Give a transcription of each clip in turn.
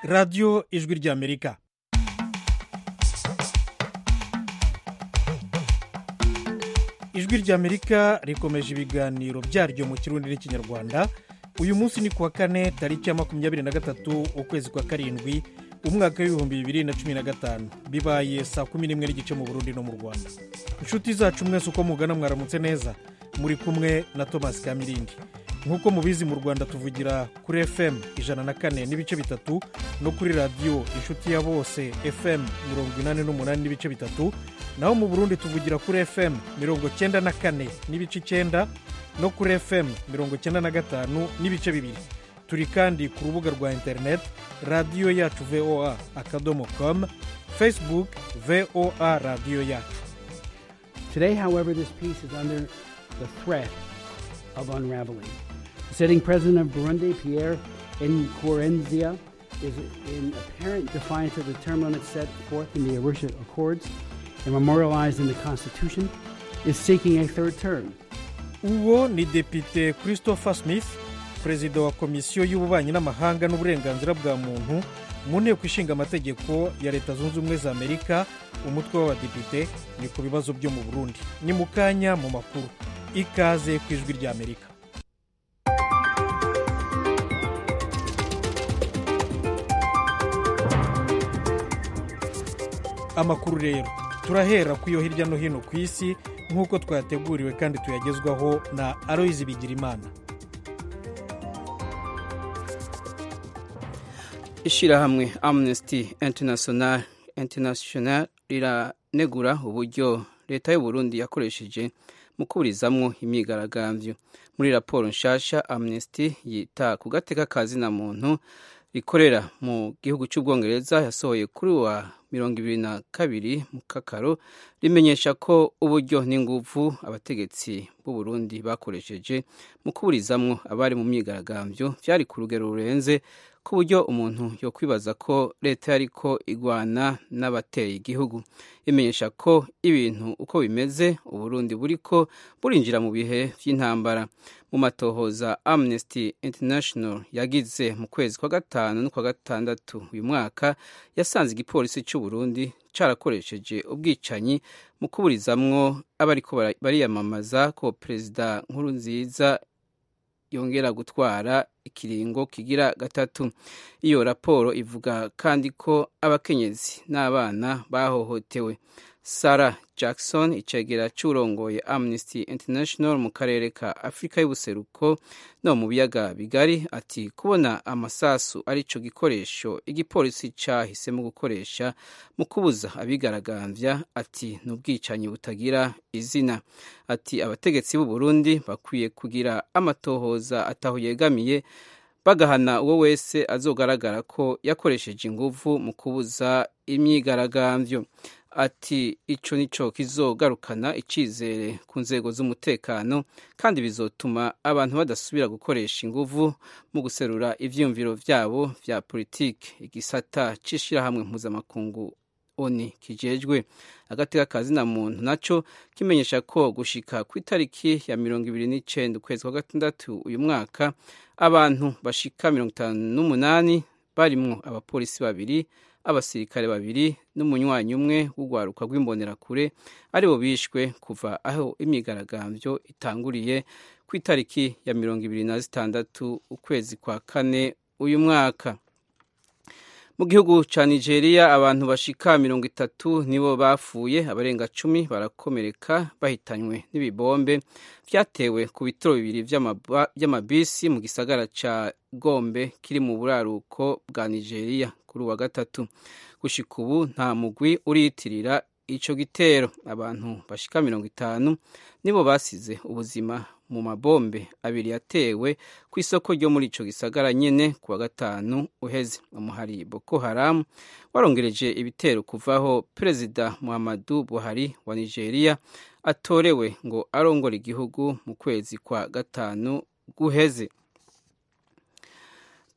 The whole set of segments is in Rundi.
radiyo ijwi ry'amerika ijwi ry'amerika rikomeje ibiganiro byaryo mu kirundi n'ikinyarwanda uyu munsi ni kuwa kane tariki ya makumyabiri na gatatu ukwezi kwa karindwi umwaka w'ibihumbi bibiri na cumi na gatanu bibaye saa kumi n'imwe n'igice mu burundi no mu rwanda inshuti zacu mwese uko mugana mwaramutse neza muri kumwe na thomas kamirindi nk'uko mubizi mu rwanda tuvugira kuri fm ijana na kane n'ibice bitatu no kuri radiyo inshuti ya bose fm mirongo inani n'umunani n'ibice bitatu naho mu burundi tuvugira kuri fm mirongo cyenda na kane n'ibice icyenda no kuri fm mirongo cyenda na gatanu n'ibice bibiri turi kandi ku rubuga rwa interineti radiyo yacu voa akadomo com facebook voa radiyo yacu Today, however, this peace is under the threat of unraveling. The sitting president of Burundi, Pierre Nkurunziza, is in apparent defiance of the term limits set forth in the Arusha Accords and memorialized in the Constitution, is seeking a third term. uwo ni depite christopher smith perezida wa komisiyo y'ububanyi n'amahanga n'uburenganzira bwa muntu mu nteko ishinga amategeko ya leta zunze ubumwe za amerika umutwe w'abadepite ni ku bibazo byo mu burundi ni mu kanya mu makuru ikaze ku ijwi ry'amerika amakuru rero turahera ku yo hirya no hino ku isi nk'uko twateguriwe kandi tuyagezwaho na aloyizi bigirimana ishyirahamwe amnesty international international riranegura uburyo leta y'u Burundi yakoresheje mu kuburizamwo imyigaragambyo muri raporo nshasha amnesty yita ku gateka ka zina muntu rikorera mu gihugu cy'ubwongereza yasohoye kuri wa mirongo ibiri na kabiri mu kakaro rimenyesha ko uburyo n'inguvu abategetsi b'u Burundi bakoresheje mu kuburizamwo abari mu myigaragambyo byari ku rugero rurenze ku buryo umuntu yo kwibaza ko leta yariko igwana n'abateye igihugu imenyesha ko ibintu uko bimeze uburundi buriko burinjira mu bihe by'intambara mu matohoza amnesty international yagize mu kwezi kwa gatanu no kwa gatandatu uyu mwaka yasanze igipolisi cy'u Burundi carakoresheje ubwicanyi mu kuburizamwo abariko bariyamamaza ko perezida nkuru nziza yongera gutwara ikiringo kigira gatatu iyo raporo ivuga kandi ko abakenyezi n'abana bahohotewe sarah jackson icegera cy'urongoye amnesty international mu karere ka afurika y'ubuseruko no mu biyaga bigari ati kubona amasasu ari cyo gikoresho igipolisi cyahisemo gukoresha mu kubuza abigaragambya ati ni ubwicanyi butagira izina ati abategetsi b'u Burundi bakwiye kugira amatohoza ataho yegamiye bagahana uwo wese azogaragara ko yakoresheje inguvu mu kubuza imyigaragambyo ati icyo nicyo kizogarukana icyizere ku nzego z'umutekano kandi bizotuma abantu badasubira gukoresha inguvu mu guserura ibyiyumviro byabo bya politiki igisata cy'ishyirahamwe mpuzamakungu oni kijejwe agateka kazina muntu nacyo kimenyesha ko gushika ku itariki ya mirongo ibiri n'icyenda ukwezi kwa gatandatu uyu mwaka abantu bashika mirongo itanu n'umunani barimwo abapolisi babiri abasirikare babiri n'umunywanyi umwe w'urwaruka rw'imbonerakure aribo bishwe kuva aho imyigaragambyo itanguriye ku itariki ya mirongo ibiri na zitandatu ukwezi kwa kane uyu mwaka mu gihugu cya nigeria abantu bashika mirongo itatu nibo bapfuye abarenga cumi barakomereka bahitanywe n'ibibombe byatewe ku bitiro bibiri by'amabisi mu gisagara cya gombe kiri mu buraruko bwa nigeria kuri uwa gatatu gushika ubu nta mugwi uriyitirira icyo gitero abantu bashika mirongo itanu nibo basize ubuzima mu mabombe abiri yatewe ku isoko ryo muri icyo gisagara nyine ku wa gatanu uheze umuhari boko haramu warongereje ibitero kuvaho perezida muhammadu buhari wa nigeria atorewe ngo arongore igihugu mu kwezi kwa gatanu guheze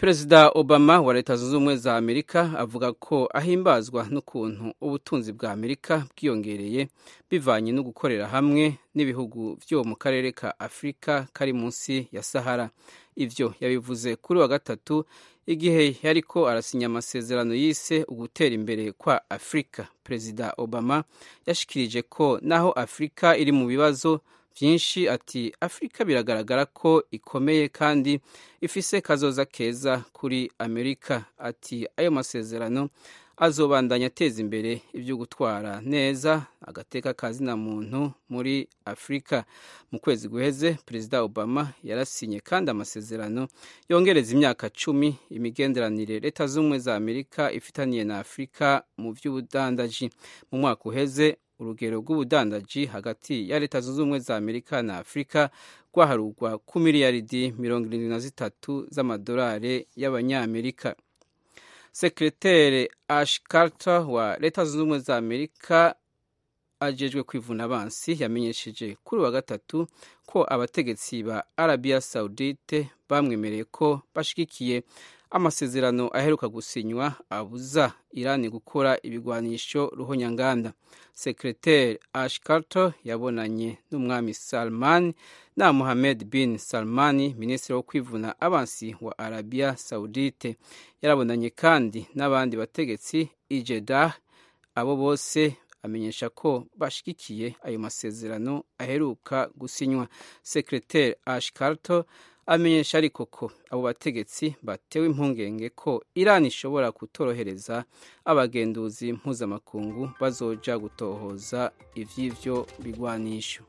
perezida obama wa leta zunze ubumwe za amerika avuga ko ahimbazwa n'ukuntu ubutunzi bwa amerika bwiyongereye bivanye no gukorera hamwe n'ibihugu byo mu karere ka afurika kari munsi ya sahara ivyo yabivuze kuri wa gatatu igihe yariko arasinya amasezerano yise ugutera imbere kwa afurika perezida obama yashikirije ko naho afurika iri mu bibazo byinshi ati afurika biragaragara ko ikomeye kandi ifise kazoza keza kuri amerika ati ayo masezerano azobandanya ateza imbere ibyo gutwara neza agateka kazina muntu muri afurika mu kwezi guheze perezida obama yarasinye kandi amasezerano yongereza imyaka cumi imigenderanire leta z'ubumwe za amerika ifitaniye na afurika mu by'ubudandaji mu mwaka uheze urugero rw'ubudandaji hagati ya leta zunze ubumwe za amerika na afurika rwaharurwa ku miliyaridi mirongo irindwi na zitatu z'amadolari y'abanyamerika sekreteri ash carter wa leta zunze ubumwe za amerika ajejwe kwivuna abansi yamenyesheje kuri wa gatatu ko abategetsi ba arabiya saudite bamwemereye ko bashigikiye amasezerano aheruka gusinywa abuza irani gukora ibigwanisho ruhonyanganda sekreteri ash carter yabonanye n'umwami salman na mohamed bin salmani minisitiri wo kwivuna abansi wa arabiya saudite yarabonanye kandi n'abandi bategetsi ijedah abo bose amenyesha ko bashigikiye ayo masezerano aheruka gusinywa sekreteri ash carter amenyesha ariko ko abo bategetsi batewe impungenge ko irani ishobora kutorohereza abagenduzi mpuzamakungu bazoja gutohoza ivy'ivyo bigwanisho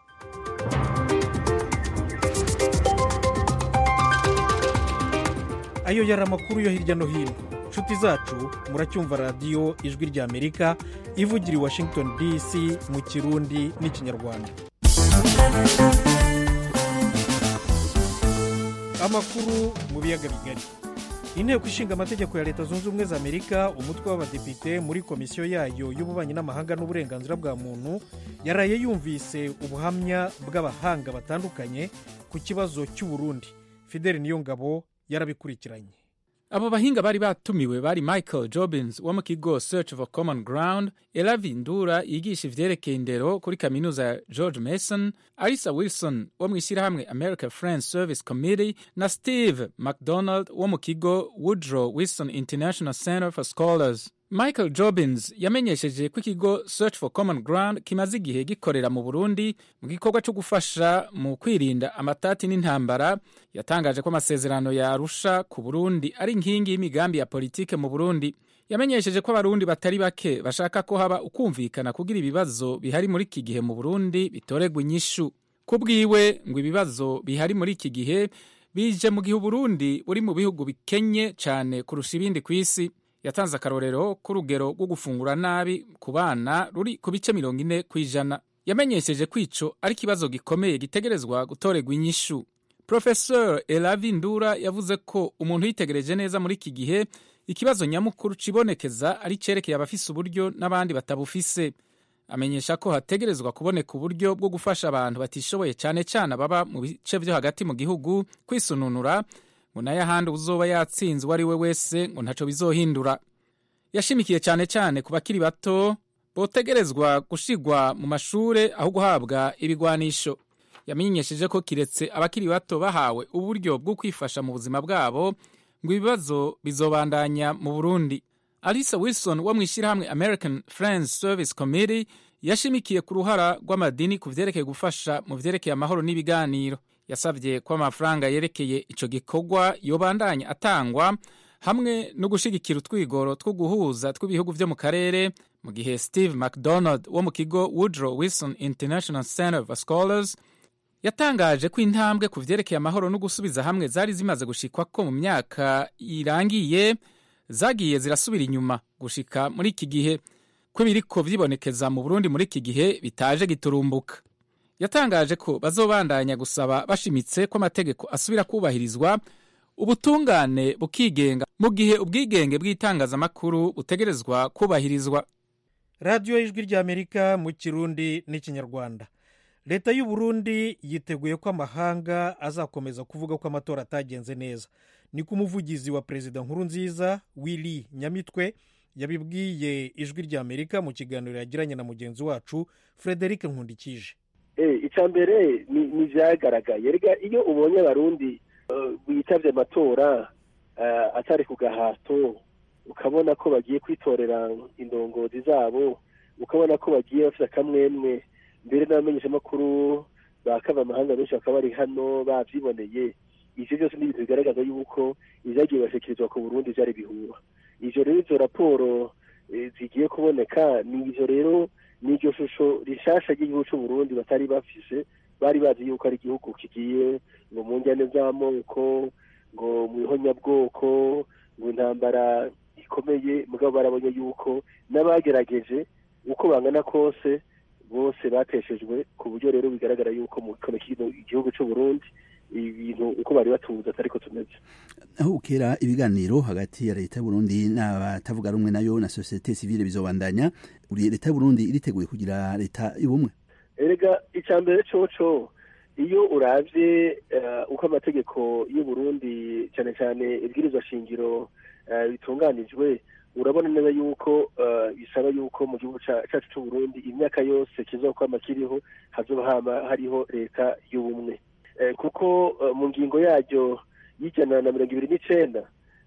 ayo yari amakuru yo hirya no hino inshuti zacu muracyumva radiyo ijwi ry'amerika ivugira i washington dc mu kirundi n'ikinyarwanda amakuru mu biyaga bigari inteko ishinga amategeko ya leta zunze ubumwe za amerika umutwe w'abadepite muri komisiyo yayo y'ububanyi n'amahanga n'uburenganzira bwa muntu yaraye yumvise ubuhamya bw'abahanga batandukanye ku kibazo cy'uburundi fideli niyongabo yarabikurikiranye abo bahinga bari batumiwe bari michael jobins wo mu kigo search for common ground elavi ndura yigisha ivyerekeye indero kuri kaminuza ya george mason arisa wilson wo mu ishyirahamwe america friends service committee na steve mcdonald wo mu kigo woodrow wilson international center for scholars michael jobins yamenyesheje ko ikigo search for common ground kimaze igihe gikorera mu burundi mu gikorwa cyo gufasha mu kwirinda amatati n'intambara yatangaje ko amasezerano yarusha ku burundi ari inkingi y'imigambi ya politike mu burundi yamenyesheje ko abarundi batari bake bashaka ko haba ukumvikana kugira ibibazo bihari muri iki gihe mu burundi bitoregwa inyishu ku bwiwe ngo ibibazo bihari muri iki gihe bije mu gihe uburundi buri mu bihugu bikenye cyane kurusha ibindi ku isi yatanze akarorero k'urugero rwo gufungura nabi ku bana ruri ku bice mirongo ine ku ijana yamenyesheje ko ico ari ikibazo gikomeye gitegerezwa gutorerwa inyishu profesor elavi ndura yavuze ko umuntu yitegereje neza muri iki gihe ikibazo nyamukuru cibonekeza ari cerekeye abafise uburyo n'abandi batabufise amenyesha ko hategerezwa kuboneka uburyo bwo gufasha abantu batishoboye cyane cyane ababa mu bice vyo hagati mu gihugu kwisununura ngo nayo ahandi uzoba yatsinze uwo ari we wese ngo ntaco bizohindura yashimikiye cyane cyane ku bakiri bato botegerezwa gushigwa mu mashure aho guhabwa ibigwanisho yamenyesheje ko kiretse abakiri bato bahawe uburyo bwo kwifasha mu buzima bwabo ngo ibibazo bizobandanya mu burundi alisa wilson wo mu ishyirahamwe american friends service committee yashimikiye ku ruhara rw'amadini ku vyerekeye gufasha mu vyerekeye amahoro n'ibiganiro yasabye ko amafaranga yerekeye ico gikorwa yobandanya atangwa hamwe no gushigikira utwigoro two guhuza tw'ibihugu vyo mu karere mu gihe steve mcdonald wo mu kigo woodrow wilson international center for scholars yatangaje ko intambwe ku vyerekeye amahoro no gusubiza hamwe zari zimaze gushikwa ko mu myaka irangiye zagiye zirasubira inyuma gushika muri iki gihe ko biriko vyibonekeza mu burundi muri iki gihe bitaje giturumbuka yatangaje ko bazobandanya gusaba bashimitse ko amategeko asubira kubahirizwa ubutungane bukigenga mu gihe ubwigenge bw'itangazamakuru butegerezwa kubahirizwa radiyo y'ijwi ry'amerika mu kirundi n'ikinyarwanda leta y'u Burundi yiteguye ko amahanga azakomeza kuvuga ko amatora atagenze neza ni ko umuvugizi wa perezida nkuru nziza willy nyamitwe yabibwiye ijwi ry'amerika mu kiganiro yagiranye na mugenzi wacu frederic nkundikije icya mbere ni ibyagaragaye rega iyo ubonye abarundi bitabye amatora atari ku gahato ukabona ko bagiye kwitorera indongozi zabo ukabona ko bagiye bafite akamwemwe mbere n'abamenyeshamakuru bakava amahanga benshi bakaba bari hano babyiboneye ibyo byose ni ibintu bigaragaza yuko ibyagiye bashyikirizwa ku burundi byari bihuha ibyo rero izo raporo zigiye kuboneka ni ibyo rero ni iryo shusho rishasha ry'igihugu cy'u Burundi batari bafise bari bazi yuko ari igihugu kigiye ngo mu njyane z'amoko ngo mu ihonyabwoko ngo intambara ikomeye mugabo barabonye yuko n'abagerageje uko bangana kose bose bateshejwe ku buryo rero bigaragara yuko mu gihugu cy'u Burundi ibintu uko bari batuza atari ko tumeze aho ukera ibiganiro hagati ya leta y'uburundi n'abatavuga rumwe nayo na sosiyete sivile bizobandanya uri leta y'uburundi iriteguye kugira leta y'ubumwe erega icya mbere coco iyo urabye uko amategeko y'uburundi cyane cyane ibwirizwa shingiro bitunganijwe urabona neza yuko bisaba yuko mu gihugu cyacu cy'uburundi imyaka yose kizokwama kiriho hazoba hariho leta y'ubumwe kuko mu ngingo yaryo y'ijana na mirongo ibiri n'icenda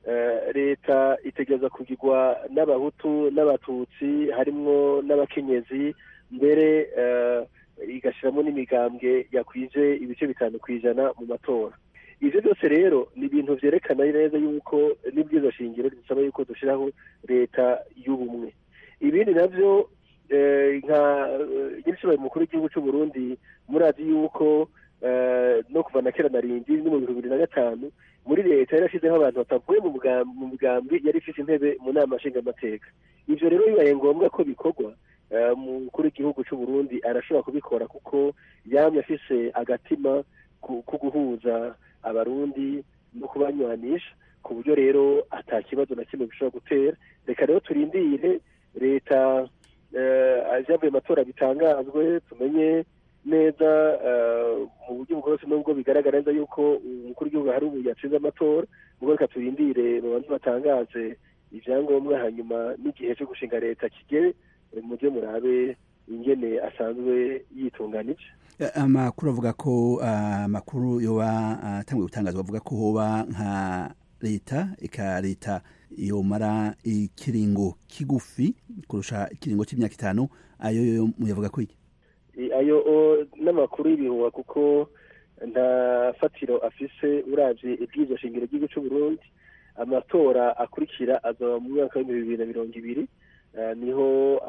leta itegereza kugirwa n'abahutu n'abatutsi harimwo n'abakenyezi mbere igashyiramo n'imigambwe yakwije ibice bitanu ku ijana mu matora ibyo byose rero ni ibintu byerekana neza yuko n'ibwizo shingiro bisaba yuko dushyiraho leta y'ubumwe ibindi nabyo nka nyir'ishoboye mukuru w'igihugu cy'u Burundi murazi yuko no kuva na kera na rindi no mu bihumbi bibiri na gatanu muri leta yari yashyizeho abantu batavuye mu migambi yari ifite intebe mu nama nshingamateka ibyo rero bibaye ngombwa ko bikorwa umukuru w'igihugu cy'u Burundi arashobora kubikora kuko yamye afise agatima ko guhuza abarundi no kubanywanisha ku buryo rero ata kibazo na kimwe bishobora gutera reka rero turindire leta ibyavuye amatora bitangazwe tumenye neza mu buryo bwose nubwo bigaragara neza yuko umukuru w'igihugu hari ubu yatsinze amatora ubwo reka turindire babanze batangaze ibyangombwa hanyuma n'igihe cyo gushinga leta kigere mujye murabe ingene asanzwe yitunganije amakuru avuga ko amakuru yoba atangiye gutangazwa avuga ko hoba nka leta eka leta yomara ikiringo kigufi kurusha ikiringo cy'imyaka itanu ayo muyavuga ko iki ayo n'amakuru y'ibihuha kuko nta fatiro afise urabye ibwirizwa shingiro ry'igihugu cy'u Burundi amatora akurikira azaba mu mwaka w'ibihumbi bibiri na mirongo ibiri niho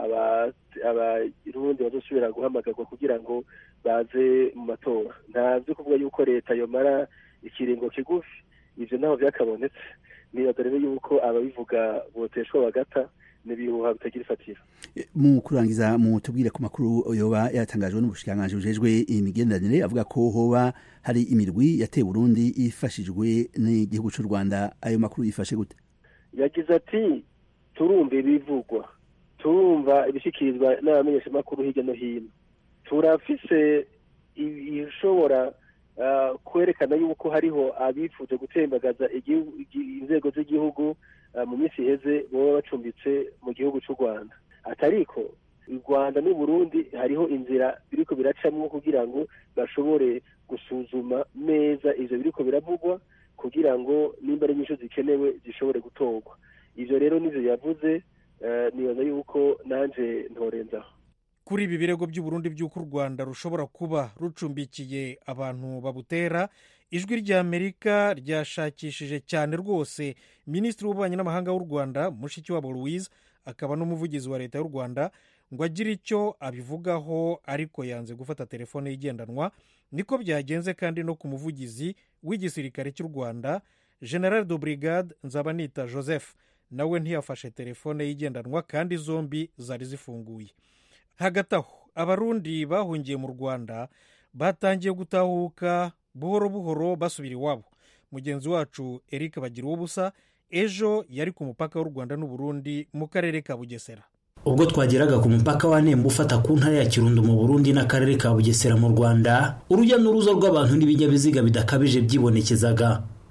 abarundi bazosubira guhamagarwa kugira ngo baze mu matora ntabyo kuvuga yuko leta yomara ikiringo kigufi ibyo ntaho byakabonetse nibaza rero yuko ababivuga boteshwa bagata n'ibihuha bitagira ifatiro mu kurangiza mu tubwire ku makuru yoba yatangajwe n'ubushikiranganji bujejwe imigenderanire avuga ko hoba hari imirwi yateye Burundi ifashijwe n'igihugu cy'u Rwanda ayo makuru yifashe gute yagize ati turumva ibivugwa turumva ibishyikirizwa n'abamenyeshamakuru hirya no hino turafise ibishobora kwerekana yuko hariho abifuje gutembagaza inzego z'igihugu mu minsi iheze baba bacumbitse mu gihugu cy'u rwanda atariko u rwanda n'u burundi hariho inzira biriko biracamwo kugira ngo bashobore gusuzuma neza ivyo biriko biravugwa kugira ngo nimba ari inyishu zikenewe zishobore gutorwa ivyo rero nivyo yavuze nibaza yuko nanje ntorenzaho kuri ibi birego by'uburundi by'uko u rwanda rushobora kuba rucumbikiye abantu babutera ijwi ry'amerika ryashakishije cyane rwose minisitiri w'ububanyi n'amahanga w'u rwanda mushikiwabo louise akaba n'umuvugizi wa leta y'u rwanda ngo agire icyo abivugaho ariko yanze gufata telefone igendanwa niko byagenze kandi no ku muvugizi w'igisirikare cy'u rwanda general de brigade nzabanita joseph nawe ntiyafashe telefone y'igendanwa kandi zombi zari zifunguye hagati aho abarundi bahungiye mu rwanda batangiye gutahuka buhoro buhoro basubira iwabo mugenzi wacu eric bagira ubusa ejo yari ku mupaka w'u rwanda n'uburundi mu karere ka bugesera ubwo twageraga ku mupaka wa nemba ufata ku ntara ya kirundo mu burundi n'akarere ka bugesera mu rwanda urujya n'uruza rw'abantu n'ibinyabiziga bidakabije byibonekezaga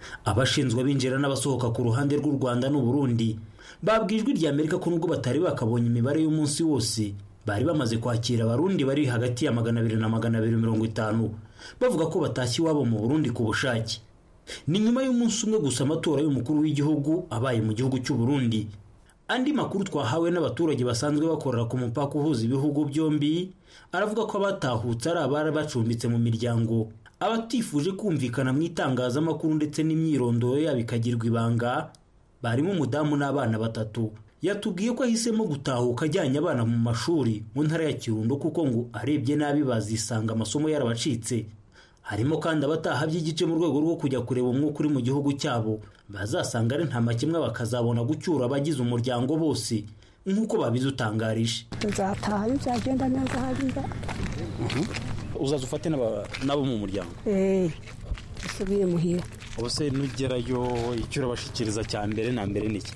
abashinzwe abinjira n'abasohoka ku ruhande rw'u rwanda n'uburundi babwiye ijwi rya amerika ko nubwo batari bakabonye imibare y'umunsi wose bari bamaze kwakira abarundi bari hagati ya magana abiri na magana abiri mirongo itanu bavuga ko batashye iwabo mu burundi ku bushake ni nyuma y'umunsi umwe gusa amatora y'umukuru w'igihugu abaye mu gihugu cy'u Burundi andi makuru twahawe n'abaturage basanzwe bakorera ku mupaka uhuza ibihugu byombi aravuga ko abatahutse ari abari bacumbitse mu miryango abatifuje kumvikana mu itangazamakuru ndetse n'imyirondoro yabo ikagirwa ibanga barimo umudamu n'abana batatu yatubwiye ko ahisemo gutahuka ajyanye abana mu mashuri mu ntara ya kirundo kuko ngo arebye nabi bazisanga amasomo yarabacitse harimo kandi abataha by'igice mu rwego rwo kujya kureba umwuka uri mu gihugu cyabo bazasanga ari nta makemwa bakazabona gucyura abagize umuryango bose nk'uko babidutangarije nzataha iyo byagenda neza hariya uzaza ufate n'abo mu muryango eee usubiye muhira ubuse nugerayo icyo urabashikiriza cya mbere na mbere ni iki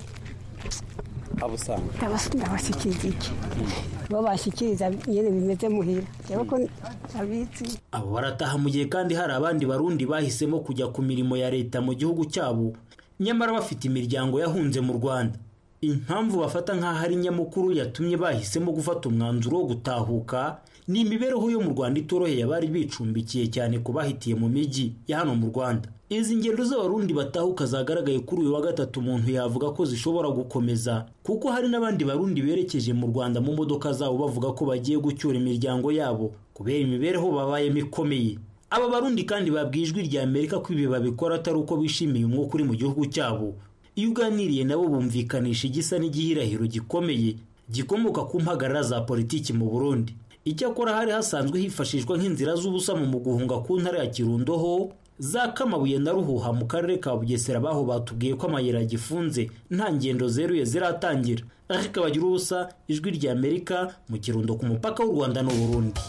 abo usanga ndabashyikiriza iki bo bashyikiriza nyine bimeze muhira reba ko abizi abo barataha mu gihe kandi hari abandi barundi bahisemo kujya ku mirimo ya leta mu gihugu cyabo nyamara bafite imiryango yahunze mu rwanda impamvu bafata nk'aho ari nyamukuru yatumye bahisemo gufata umwanzuro wo gutahuka ni imibereho yo mu rwanda itoroheye abari bicumbikiye cyane ku bahitiye mu mijyi ya hano mu rwanda izi ngendo z'abarundi batahuka zagaragaye kuri uyu wa gatatu umuntu yavuga ko zishobora gukomeza kuko hari n'abandi barundi berekeje mu rwanda mu modoka zabo bavuga ko bagiye gucyura imiryango yabo kubera imibereho babayemo ikomeye aba barundi kandi babwiye ijwi rya amerika ko ibi babikora atari uko bishimiye umwuka uri mu gihugu cyabo iyo uganiriye nabo bumvikanisha igisa n'igihirahiro gikomeye gikomoka ku mpagarara za politiki mu burundi icyakora hari hasanzwe hifashishwa nk'inzira z'ubusamo mu guhunga ku ntara ya kirundo ho za kamabuye na ruhuha mu karere ka bugesera baho batubwiye ko amayira agifunze nta ngendo zeruye ziratangira ariko bagira ubusa ijwi rya amerika mu kirundo ku mupaka w'u rwanda n'uburundi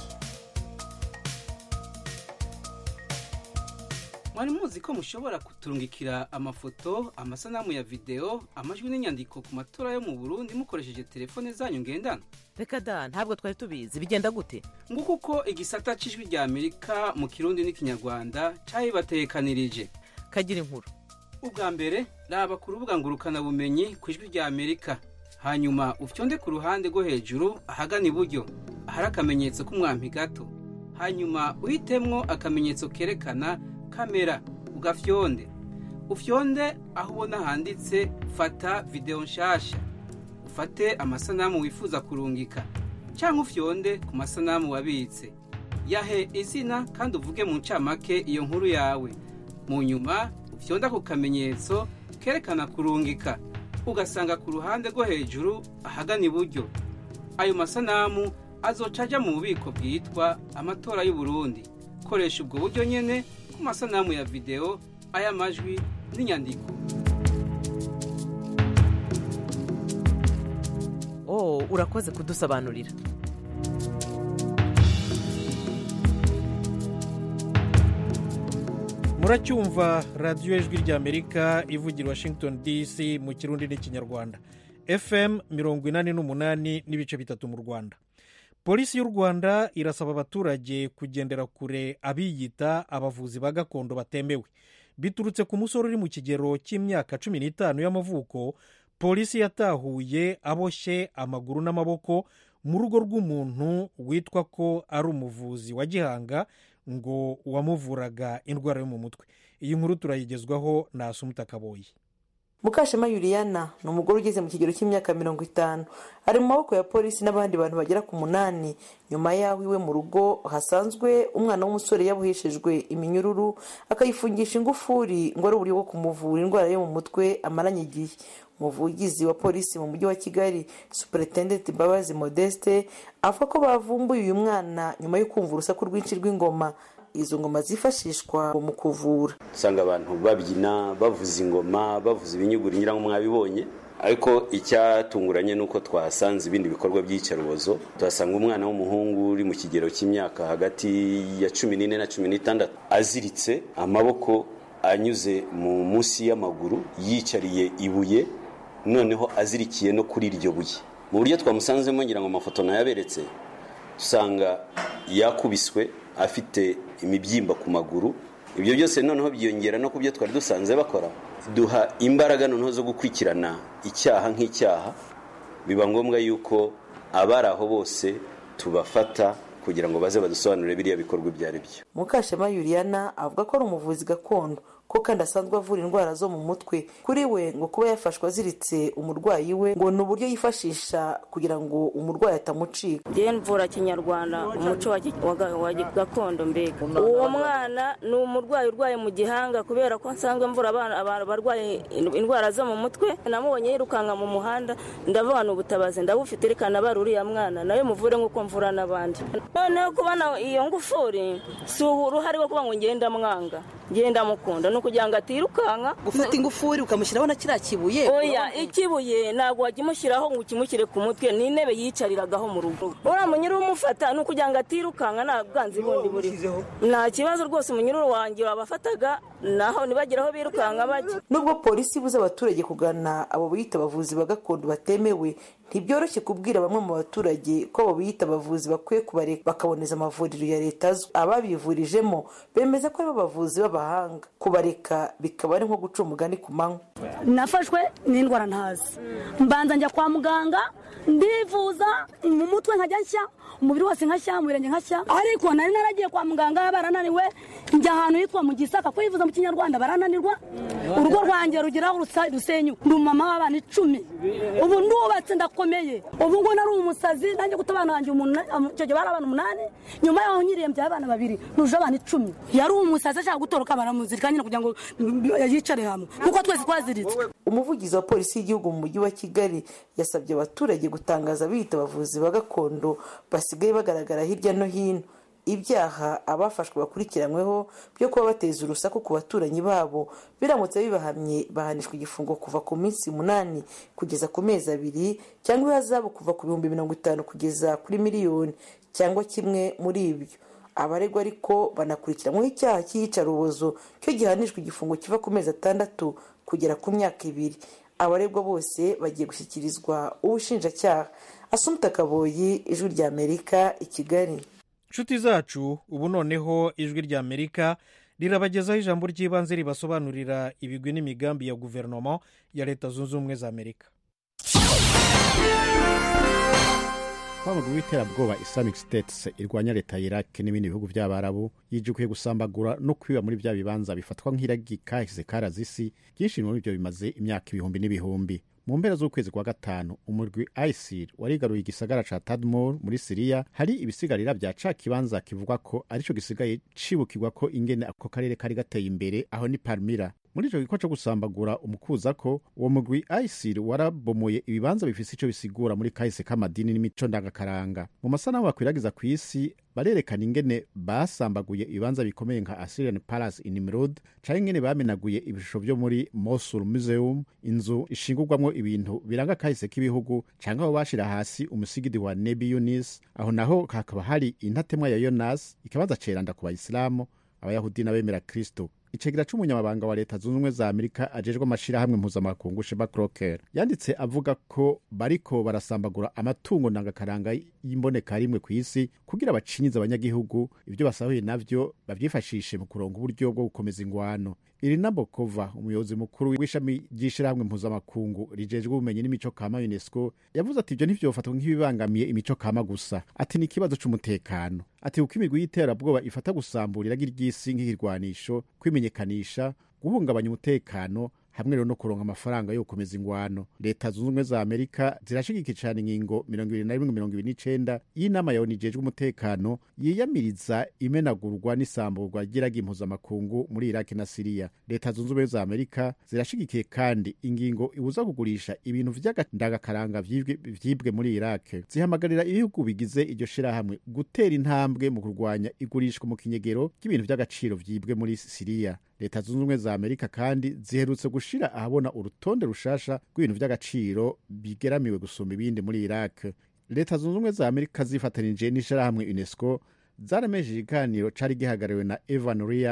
mwari muzi ko mushobora kuturungikira amafoto amasanamu ya videwo amajwi n'inyandiko ku matora yo mu burundi mukoresheje telefone zanyu ngendanwa reka da ntabwo twari tubizi bigenda gute nguko uko igisata c'ijwi rya amerika mu kirundi n'ikinyarwanda cabibatekanirije kagira inkuru ubwa mbere raba ku rubuga ngurukanabumenyi ku ijwi rya amerika hanyuma ufyonde ku ruhande rwo hejuru ahagana iburyo ahari akamenyetso k'umwampi gato hanyuma uhitemwo akamenyetso kerekana kamera ugafyonde ufyonde aho ubona handitse fata videwo nshasha ufate amasanamu wifuza kurungika cyangwa ufyonde ku masanamu wabitse yahe izina kandi uvuge mu ncamake iyo nkuru yawe mu nyuma ufyonda ku kamenyetso kerekana kurungika ugasanga ku ruhande rwo hejuru ahagana iburyo ayo masanamu azoca ajya mu bubiko bwitwa amatora y'u Burundi koresha ubwo buryo nyine ku masanamu ya videwo ay'amajwi n'inyandiko oh urakoze kudusobanurira muracyumva radiyo ijwi ry'amerika ivugira washington dc mu kirundi n'ikinyarwanda fm mirongo inani n'umunani n'ibice bitatu mu rwanda polisi y'u rwanda irasaba abaturage kugendera kure abiyita abavuzi ba gakondo batemewe biturutse ku musore uri mu kigero cy'imyaka cumi n'itanu y'amavuko polisi yatahuye aboshye amaguru n'amaboko mu rugo rw'umuntu witwa ko ari umuvuzi wa gihanga ngo wamuvuraga indwara yo mu mutwe iyi nkuru turayigezwaho na asumuta kaboyi mukashema yuriyana ni umugore ugeze mu kigero cy'imyaka mirongo itanu ari mu maboko ya polisi n'abandi bantu bagera ku munani nyuma y'aho iwe mu rugo hasanzwe umwana w'umusore yaboheshejwe iminyururu akayifungisha ingufuri ngo ari uburyo bwo kumuvura indwara yo mu mutwe amaranye igihe umuvugizi wa polisi mu mujyi wa kigali superintendenti mbabazi modeste avuga ko bavumbuye uyu mwana nyuma yo kumva urusaku rwinshi rw'ingoma izo ngoma zifashishwa mu kuvura usanga abantu babyina bavuza ingoma bavuza ibinyuguri ngira ngo mwabibonye ariko icyatunguranye ni uko twahasanze ibindi bikorwa by'iyicarubozo tuhasanga umwana w'umuhungu uri mu kigero cy'imyaka hagati ya cumi n'ine na cumi n'itandatu aziritse amaboko anyuze mu munsi y'amaguru yicariye ibuye noneho azirikiye no kuri iryo buye mu buryo twamusanzemo ngira ngo amafoto nayaberetse usanga yakubiswe afite imibyimba ku maguru ibyo byose noneho byiyongera no ku byo twari dusanze bakora duha imbaraga noneho zo gukurikirana icyaha nk'icyaha biba ngombwa yuko abari aho bose tubafata kugira ngo baze badusobanurire biriya bikorwa ibyo ari byo mukashema yuriyana avuga ko ari umuvuzi gakondo ko kandi asanzwe avura indwara zo mu mutwe kuri we ngo kuba yafashwe aziritse umurwayi we ngo ni uburyo yifashisha kugira ngo umurwayi atamucika njyewe mvura kinyarwanda umuco wa gi- wa ga- wa gi- gakondo mbega uwo mwana ni umurwayi urwaye mu gihanga kubera ko nsanzwe mvura abana abantu barwaye in- indwara zo mu mutwe namubonye yirukanka mu muhanda ndavuga ni ubutabazi ndabufite reka nabara uriya mwana nawe muvure nk'uko mvura n'abandi noneho kubona iyo ngufuri si uruhare rwo kuba ngo ngenda mwanga ngenda mukunda ni ukugira ngo atirukanka gufata ingufuri ukamushyiraho na kiriya kibuye oya ikibuye ntabwo wajya umushyiraho ngo ukimushyire ku mutwe ni intebe yicariragaho mu rugo uriya munyururu umufata ni ukugira ngo atirukanka nta bwanzi bundi buriho nta kibazo rwose umunyururu wanjye wabafataga naho ntibagire aho birukanka bajya nubwo polisi ibuza abaturage kugana abo biyita abavuzi ba gakondo batemewe ntibyoroshye kubwira bamwe mu baturage ko abo biyita abavuzi bakwiye kubareka bakaboneza amavuriro ya leta azwi ababivurijemo bemeza ko aribo bavuzi b'abahanga kubareka bikaba ari nko guca umugani ku manywa nafashwe n'indwara ntazi mbanza njya kwa muganga ndivuza mu mutwe nkajya nshya umubiri wose nkashya mu birenge nkashya ariko nari naragiye kwa muganga barananiwe njya ahantu hitwa mu gisaka kwivuza mu kinyarwanda barananirwa urugo rwanjye rugeraho rusa- rusenyuka ndi umumama w'abana icumi ubu ndubatse ndakomeye ubu ngo nari umusazi nanjye guta abana banjye umunani icyo gihe bari abana umunani nyuma yaho nyirembye abana babiri nuje abana icumi yari umusazi ashaka gutoroka baramuzirika nyine kugira ngo yicare hamwe kuko twese twaziritse umuvugizi wa polisi y'igihugu mu mujyi wa kigali yasabye abaturage gutangaza biyita abavuzi ba gakondo basigaye bagaragara hirya no hino ibyaha abafashwe bakurikiranyweho byo kuba bateza urusaku ku baturanyi babo biramutse bibahamye bahanishwa igifungo kuva ku minsi umunani kugeza ku mezi abiri cyangwa ihazabu kuva ku bihumbi mirongo itanu kugeza kuri miliyoni cyangwa kimwe muri ibyo abaregwa ariko banakurikiranyweho icyaha cy'iyicarubozo cyo gihanishwa igifungo kiva ku mezi atandatu kugera ku myaka ibiri abaregwa bose bagiye gushyikirizwa ubushinjacyaha asumuta kaboyi ijwi rya amerika i kigali inshuti zacu ubu noneho ijwi rya amerika rirabagezaho ijambo ry'ibanze ribasobanurira ibigwi n'imigambi ya guverinoma ya leta zunze ubumwe za amerika twabagwa w'iterabwoba islamic states irwanya leta ya iraq n'ibindi bihugu by'abarabu yijukiye gusambagura no kwiba muri bya bibanza bifatwa nk'iragi kahise karazisi byinshi muri byo bimaze imyaka ibihumbi n'ibihumbi mu mpera z'ukwezi kwa gatanu umurwi isil warigaruye igisagara ca tadmor muri siriya hari ibisigarira bya ca kibanza kivugwa ko arico gisigaye cibukirwa ko ingene ako karere kari gateye imbere aho ni palmira muri ico gikorwa co gusambagura umukuza ko uwo mugwi isil warabomoye ibibanza bifise ico bisigura muri kahise k'amadini n'imico ndangakaranga mu masanamu bakwiragiza ku isi barerekana ingene basambaguye ibibanza bikomeye nka assyrian palace in nimrod canke ingene bamenaguye ibishusho vyo muri mosul museum inzu ishingurwamwo ibintu biranga kahise k'ibihugu canke aho bashira hasi umusigidi wa nebi yunis aho naho hakaba hari intatemwa ya yonas ikibanza ceranda ku bayisilamu abayahudi n'abemera kristo icegera c'umunyamabanga wa leta zunze ubumwe za amerika ajejwe amashirahamwe mpuzamakungu sheba croker yanditse avuga ko bariko barasambagura amatungo ndangakaranga y'imboneka rimwe ku isi kugira bacinyize abanyagihugu ibyo basahuye navyo bavyifashishe mu kuronga uburyo bwo gukomeza ingwano irina bokova umuyobozi mukuru w'ishami ry'ishirahamwe mpuzamakungu rijejwe ubumenyi n'imico kama unesco yavuze ati ivyo ntivyofatwa nk'ibibangamiye imico kama gusa ati ni ikibazo c'umutekano ati kuko imigwi y'iterabwoba ifata gusambura iragi ry'isi nk'ikirwanisho kwimenyekanisha guhungabanya umutekano hamwe rero no kuronka amafaranga yo gukomeza ingwano leta zunze ubumwe za amerika zirashigikira cane ingingo mirongo ibiri na rimwe mirongo ibiri n'icenda y'inama ya onu ijejwe umutekano yiyamiriza imenagurwa n'isamburwa ry'iragi impuzamakungu muri iraki na siriya leta zunze ubumwe za amerika zirashigikiye kandi ingingo ibuza kugurisha ibintu vy'agandangakaranga vyibwe vyibwe muri iraki zihamagarira ibihugu bigize iryo shirahamwe gutera intambwe mu kurwanya igurishwa mu kinyegero ry'ibintu vy'agaciro vyibwe muri siriya leta zunze ubumwe za amerika kandi ziherutse gushira ahabona urutonde rushasha rw'ibintu vy'agaciro bigeramiwe gusumba ibindi muri iraq leta zunze ubumwe za amerika zifatanije n'ishirahamwe unesco zaramejeje ikiganiro cari gihagarariwe na evan ryan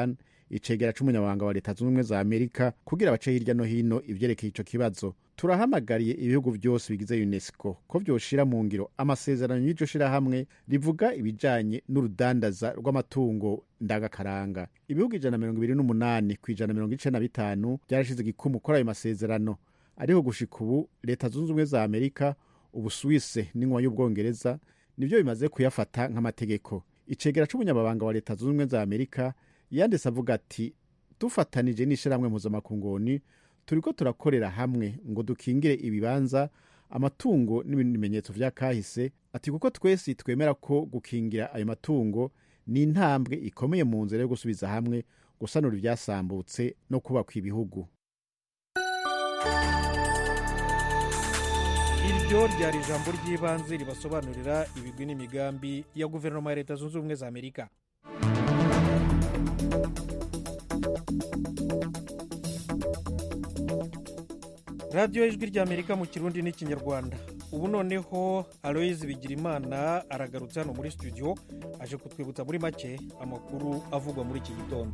icegera c'umunyamabanga wa leta zunze ubumwe za amerika kugira bace hirya no hino ivyerekeye ico kibazo turahamagariye ibihugu vyose bigize unesco ko vyoshira mu ngiro amasezerano y'iryo shirahamwe rivuga ibijanye n'urudandaza rw'amatungo ndangakaranga ibihugu ijana na mirongo ibiri n'umunani ku ijana na mirongo icenda na bitanu vyarashize igikumu kuri ayo masezerano ariko gushika ubu leta zunze ubumwe za amerika ubusuwise n'inyuma y'ubwongereza nivyo bimaze kuyafata nk'amategeko icegera c'umunyamabanga wa leta zunze ubumwe za amerika yanditse avuga ati dufatanije n'ishirahamwe mpuzamakungoni turiko turakorera hamwe ngo dukingire ibibanza amatungo n'ibindi bimenyetso vya kahise ati kuko twese twemera ko gukingira ayo matungo ni intambwe ikomeye mu nzira yo gusubiza hamwe gusanura ivyasambutse no kubaka ibihugu iryo ryari ijambo ry'ibanze ribasobanurira ibigwi n'imigambi ya guverinoma ya leta zunze ubumwe za amerika radiyo ijwi ry'amerika mu kirundi n'ikinyarwanda ubu noneho aloyizi bigirimana aragarutse hano muri studio aje kutwibutsa muri make amakuru avugwa muri iki gitondo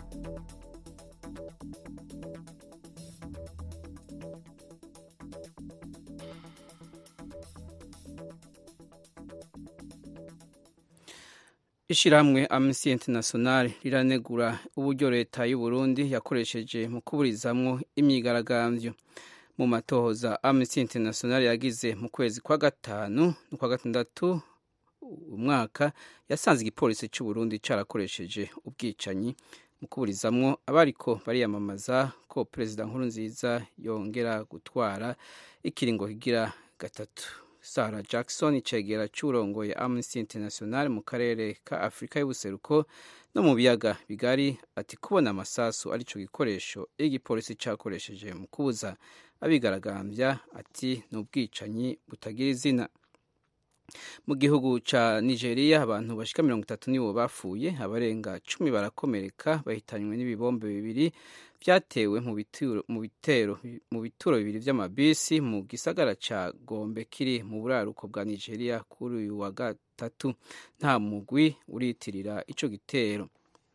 ishyirahamwe amnesty international riranegura uburyo leta y'u Burundi yakoresheje mu kuburizamwo imyigaragambyo mu matohoza amnesty international yagize mu kwezi kwa gatanu n'ukwa gatandatu umwaka yasanze igipolisi cy'u Burundi cyarakoresheje ubwicanyi mu kuburizamwo abariko bariyamamaza ko perezida nkuru nziza yongera gutwara ikiringo kigira gatatu Sarah Jackson icegera cy'urongoye Amnesty International mu karere ka Afurika y'ubuseruko no mu biyaga bigari ati kubona amasasu arico gikoresho igipolisi cyakoresheje mu kubuza abigaragambya ati ni ubwicanyi butagira izina mu gihugu ca nigeria abantu bashika mirongo itatu nibo bapfuye abarenga cumi barakomereka bahitanywe n'ibibombe bibiri vyatewe mu bitero mu bitero mu bituro bibiri vy'amabisi mu gisagara ca gombe kiri mu buraruko bwa nigeria kuri uyu wa gatatu nta mugwi uritirira ico gitero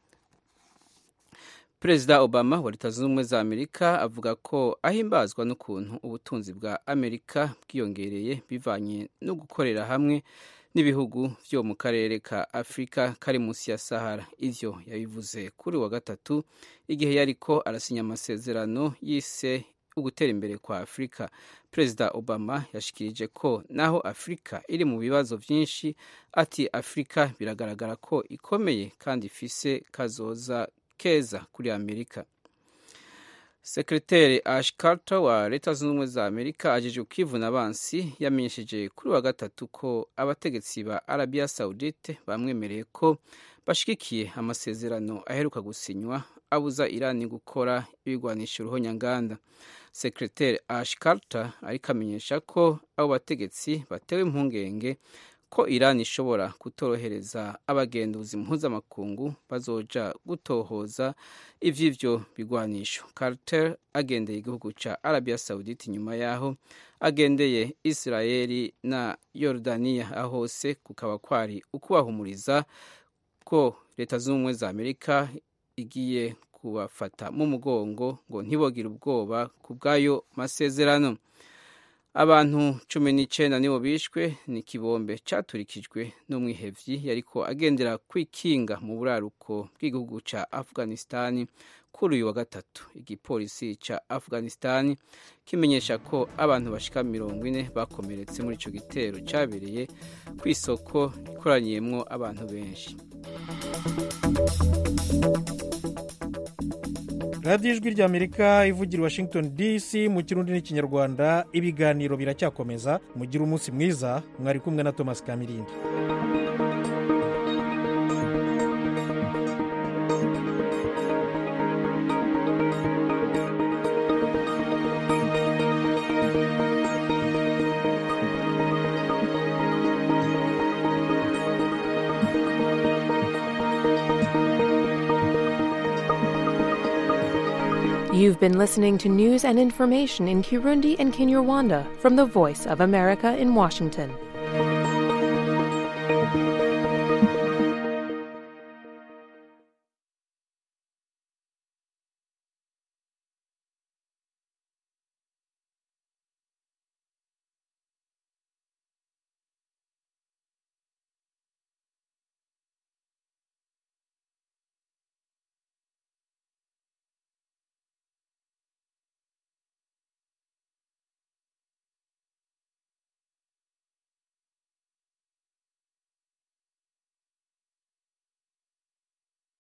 perezida obama wa leta zunze ubumwe za amerika avuga ko ahimbazwa n'ukuntu ubutunzi bwa amerika bwiyongereye bivanye no gukorera hamwe n'ibihugu vyo mu karere ka afurika kari munsi ya sahara ivyo yabivuze kuri wa gatatu igihe yariko arasinya amasezerano yise ugutera imbere kwa afurika perezida obama yashikirije ko naho afurika iri mu bibazo vyinshi ati afurika biragaragara ko ikomeye kandi ifise kazoza keza kuri amerika sekreteri ash carter wa leta zunze ubumwe za amerika ajeje kwivuna abansi yamenyesheje kuri wa gatatu ko abategetsi ba arabia saudite bamwemereye ko bashigikiye amasezerano aheruka gusinywa abuza irani gukora ibigwanisha uruhonyanganda sekreteri ash carter ariko amenyesha ko abo bategetsi batewe impungenge ko Iran ishobora kutorohereza abagenduzi mpuzamakungu bazoja gutohoza ivy'ivyo bigwanisho Carter agendeye igihugu ca Arabia Saudite nyuma yaho agendeye Israeli na Yordania ahose kukaba kwari ukubahumuriza ko leta z'ubumwe za Amerika igiye kubafata mu mugongo ngo ntibogire ubwoba ku bw'ayo masezerano abantu cumi n'icenda nibo bishwe ni kibombe caturikijwe n'umwihevyi yariko agendera kwikinga mu buraruko bw'igihugu ca afghanistani kuri uyu wa gatatu igipolisi ca afghanistani kimenyesha ko abantu bashika mirongo ine bakomeretse muri ico gitero cabereye ku isoko ikoraniyemwo abantu benshi radiyo ijwi ry'amerika ivugira washington dc mu kirundi n'ikinyarwanda ibiganiro biracyakomeza mugire umunsi mwiza mwari kumwe na thomas kamirindi You've been listening to news and information in Kirundi and Kinyarwanda from the Voice of America in Washington.